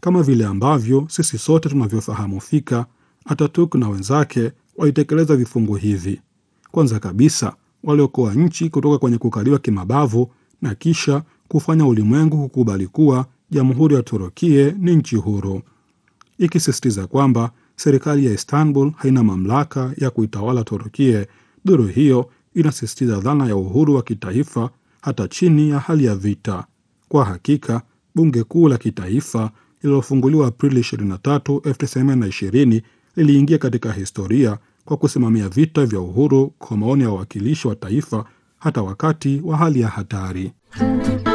kama vile ambavyo sisi sote tunavyofahamu fika. Ataturk na wenzake walitekeleza vifungu hivi. Kwanza kabisa, waliokoa nchi kutoka kwenye kukaliwa kimabavu na kisha kufanya ulimwengu kukubali kuwa jamhuri ya Turukie ni nchi huru, ikisisitiza kwamba serikali ya Istanbul haina mamlaka ya kuitawala Turukie. Duru hiyo inasisitiza dhana ya uhuru wa kitaifa hata chini ya hali ya vita. Kwa hakika, bunge kuu la kitaifa lililofunguliwa Aprili 23, 1920 liliingia katika historia kwa kusimamia vita vya uhuru kwa maoni ya wawakilishi wa taifa hata wakati wa hali ya hatari.